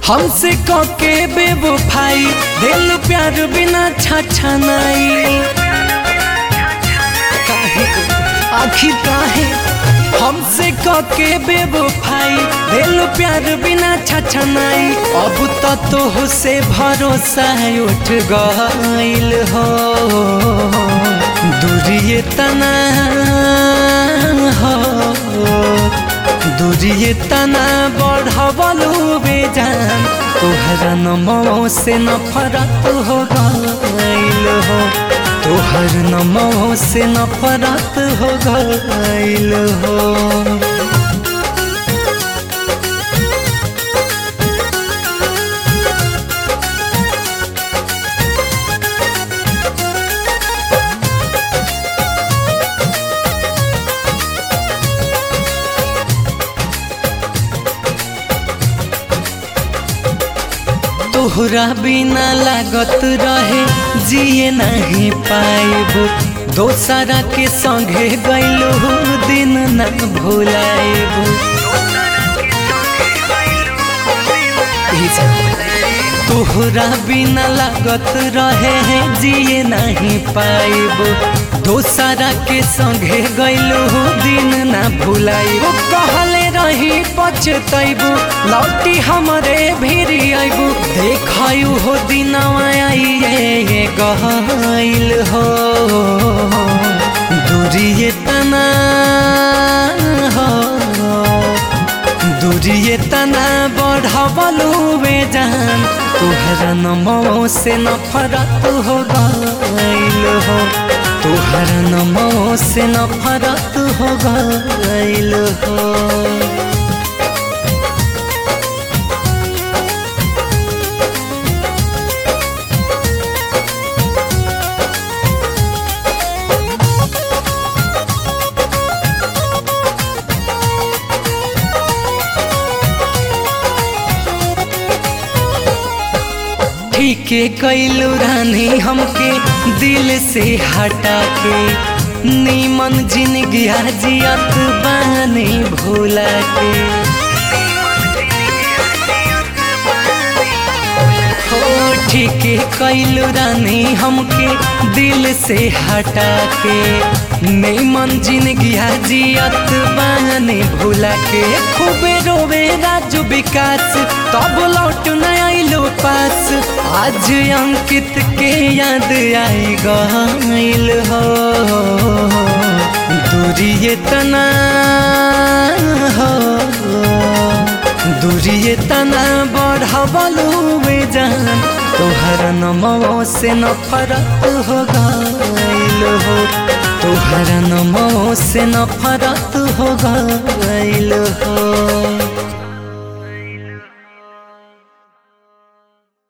हमसे कके बेवफाई दिल प्यार बिना छाछा नहीं काहे आखिर काहे हमसे कके बेवफाई दिल प्यार बिना छाछा नहीं अब तो तो से भरोसा उठ गइल हो दूरिए तना हो दूरिए तना बढ़वलू बेजान तोहरा नमो से नफरत हो गइल हो तोहर नमो से नफरत हो गइल हो तोहरा बिना लागत रहे जिए नहीं पाएब दोसरा के संगे गैलो दिन न भुलाएब तोहरा बिना लागत रहे जिए नहीं पाएब दोसरा के संगे गैलो दिन न भुलाएब कहले रही पछतैबू लौटी हमरे भिरी अबू देखयू हो दिनवा आइए गहल हो दूरिए तना हो दूरिए तना बढ़वलू बेजान तुहरा नमो से नफरत हो गइल हो तुहरा नमो से नफरत हो गइल हो ठीके कैलू रानी हमके दिल से हटा के नीमन जिंदगी जियत बानी भूला के हो ठीके कैलू रानी हमके दिल से हटा के नीमन जिंदगी जियत बानी भूला के खूबे रोवे राजू विकास तब लौट न आइलो पास आज अंकित के याद आई गइल हो दूरिए तना हो दूरिए तना बढ़वलू बेजान तोहर नमो से नफरत हो गइल हो तोहर नमो से नफरत हो गइल हो